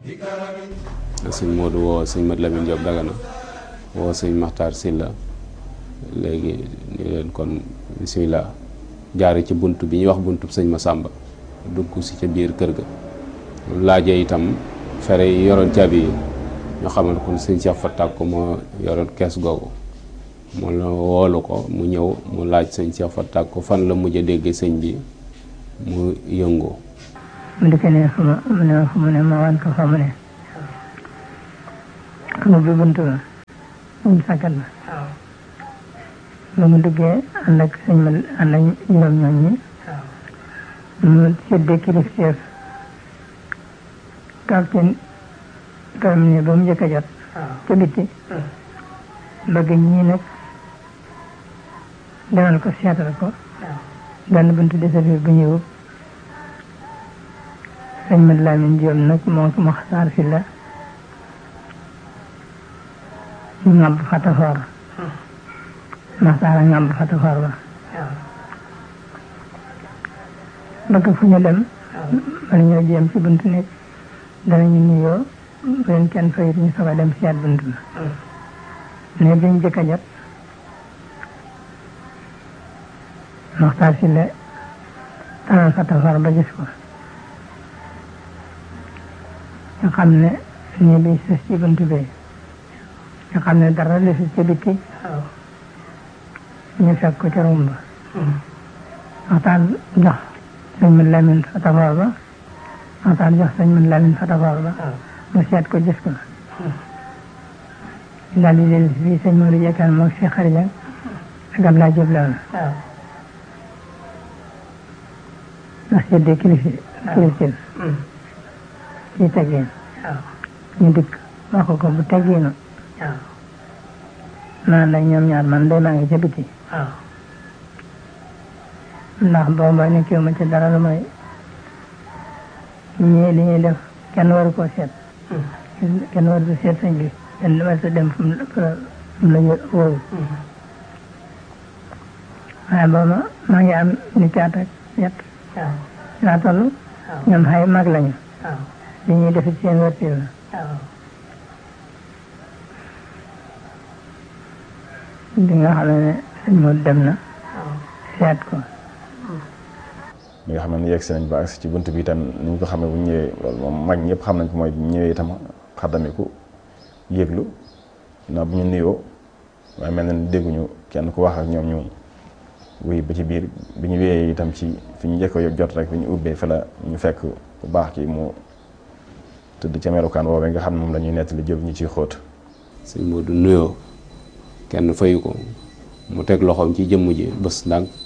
sëñ Modou woo sëñ Mat Lamine Diop Dagana woo sëñ Maxtaar Silla léegi ni leen kon bisimilah jaare ci bunt bi ñuy wax buntub sëñ Masamba dugg si ca biir kër ga laajee itam fere yi yoroon caabi yi ñu xamal kon sëñ Cheikh Fatak ko moo yoroon kees googu mu la woolu ko mu ñëw mu laaj sëñ Cheikh Fatak ko fan la mujj a dégg sëñ bi mu yëngu mu dikkee ne fu ma mu ne fu mu ne ma wan ko fa mu ne mu bi bunt ba mu sàkkat ba ba mu duggee ànd ak sëñ ma ànd ak juróom ñoom ñi mu séddee kilifteef capitaine karam ne ba mu njëkk a jot ca bitti bëgg ñii nag demal ko seetal ko benn buntu desafir bu ñëw sëñ Mat Lamin Jóob nag moo ko Maxtaar si la ñu ngàmb fatafoor Maxtaar a ngàmb fatafoor ba bëgg fu ñu dem bala ñoo jéem ci buntu nekk danañu nuyoo bu leen kenn fayit ñu soog a dem seet buntu ba ne biñ jëkk a jot Maxtaar si la tanal fatafoor ba gis ko nga xam ne nii bi sës ci buntu bi nga xam ne dara li si ca bitti ñu fekk ko ca rumba waxtaan jox sëñ Mat Lamin fatafoor ba waxtaan jox sëñ Mat Lamin fatafoor ba mu seet ko gis ko daal di dellu fii sëñ Modou Jekkaan moom si xarija ak Ablaye Diop la woon ndax seddee kilifi kilifin ci teggin ñu dikk wax ko ko bu tegginu naan la ñoom ñaar man day maa ngi ca biti ndax booba nekkiwu ma ci dara lu may ñii li ñuy def kenn waru koo seet kenn waru ko seet sëñ bi kenn waru ko dem fu mu la wóoru waaye booba maa ngi am ni caat ak ñett laa toll ñoom xay mag lañu li ñuy def ci seen wërti la bi nga xam ne sëñ Modou dem na seet ko bi nga xam ne yegg si nañ ba agsi ci bunt bi itam ni ñu ko xamee bu ñëwee loolu moom mag ñëpp xam nañ ko mooy bu ñëwee itam xaddamiku yëglu na bu ñu nuyoo waaye mel na ni dégguñu kenn ku wax ak ñoom ñu wuy ba ci biir bi ñu wéyee itam ci fi ñu njëkk jot rek bi ñu ubbee fa la ñu fekk bu baax ki mu tëdd ca melukaan woowee nga xam ne moom la ñuy nettali jël ñu ciy xóot sëñ Modou nuyoo kenn fayu ko mu teg loxoom ci jëmm ji bés ndànk